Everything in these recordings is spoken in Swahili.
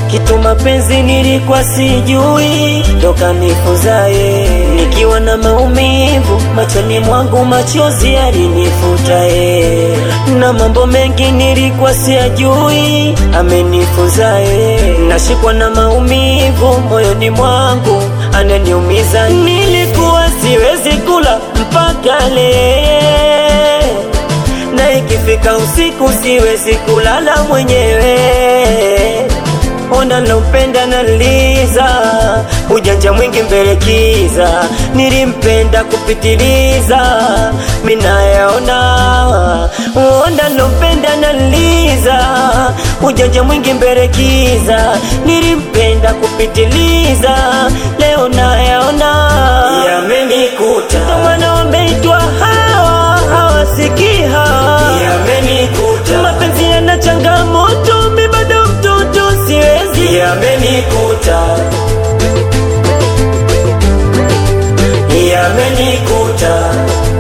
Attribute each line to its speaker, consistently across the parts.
Speaker 1: kitu mapenzi nilikuwa sijui, toka nifunzaye nikiwa na maumivu machoni mwangu, machozi alinifuta ye, na mambo mengi nilikuwa siyajui, amenifunzaye nashikwa na maumivu moyoni mwangu, ananiumiza. Nilikuwa siwezi kula mpaka leo na ikifika usiku siwezi kulala mwenyewe. Ona lompenda na liza ujanja mwingi mbele kiza, nilimpenda kupitiliza, minayaona. Ona lompenda na liza ujanja mwingi mbele kiza, nilimpenda kupitiliza, leo nayaona yamenikuta, ndo maana wameitwa hawa hawasikii hawa
Speaker 2: Yamenikuta,
Speaker 1: mapenzi yana changamoto, mi bado mtoto siwezi.
Speaker 2: yamenikuta, yamenikuta,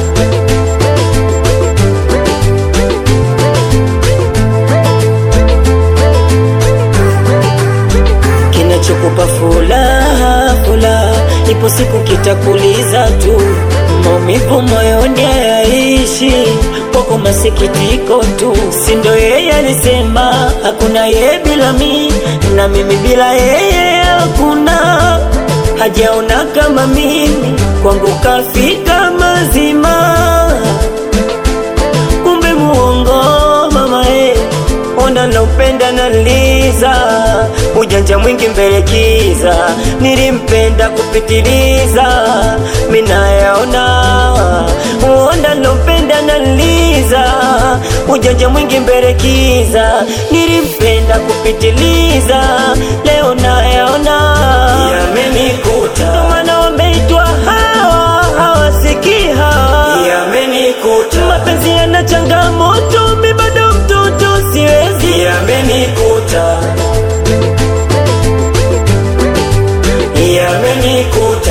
Speaker 1: Kinachokupa furaha furaha, ipo siku kitakuliza tu, maumivu moyoni hayaishi kwako, masikitiko tu. Si ndo yeye alisema hakuna yeye bila mi, na mimi bila yeye hakuna hajaona kama mimi, kwangu kafika mazima kumbe muongo mama eh, onda naupenda na liza ujanja mwingi mbele kiza, nilimpenda kupitiliza, minayaona onda naupenda na liza ujanja mwingi mbele kiza, nilimpenda kupitiliza, leo nayaona
Speaker 2: yamenikuta,
Speaker 1: maana wameitwa hawa hawasikii hawa
Speaker 2: yamenikuta,
Speaker 1: mapenzi yana changamoto, mi bado mtoto siwezi.
Speaker 2: yamenikuta, yamenikuta,